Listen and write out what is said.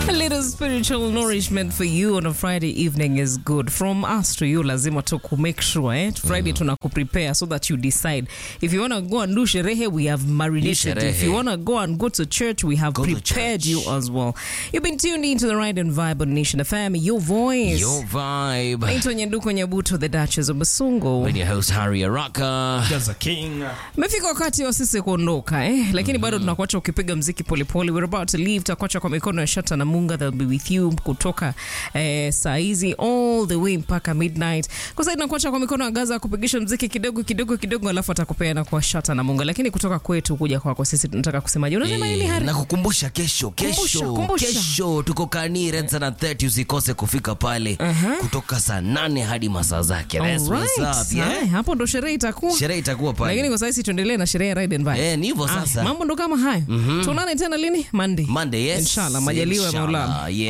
A little spiritual nourishment for you on a Friday evening is good. From us to you, lazima tu ku make sure eh? Friday tunaku prepare so that you decide. If you want to go and do sherehe, we have marinated. If you sherehe. want to go and go to church, we have Go to prepared church. you as well. You've been tuned into the Ride and Vibe on Nation FM, your voice. Your vibe. Naitwa Nyanduko Nyabuto, the Duchess of Basungo. When your host Harry Araka. Gaza King. Imefika wakati wa sisi kuondoka eh? Lakini bado tunakuacha ukipiga mziki polepole. We're about to leave, tutakuacha kwa mikono ya Shata na Munga, they'll be with you kutoka eh, saa hizi all the way mpaka midnight. Kwa sasa tunakuacha kwa mikono ya Gaza kupigisha mziki kidogo kidogo kidogo, alafu atakupeana kwa Shata na Munga. Lakini kutoka kwetu kuja kwako sisi tunataka kusemaje? Unasema nini Hari? na kukumbusha kesho Kumbusha, kesho kumbusha. kesho tuko kani Red Sana 30 usikose kufika pale kutoka saa nane hadi masaa zake That's what's Alright. up, yeah? Haya, hapo ndo sherehe itakuwa. sherehe itakuwa Lakini pale kwa sasa tuendelee na sherehe ya Ride and Vibe. Eh, ni hivyo Ah, sasa mambo ndo kama hayo. Tuonane tena lini? Monday. Monday yes Inshallah, majaliwa ya Inshallah, Maulana. yeah.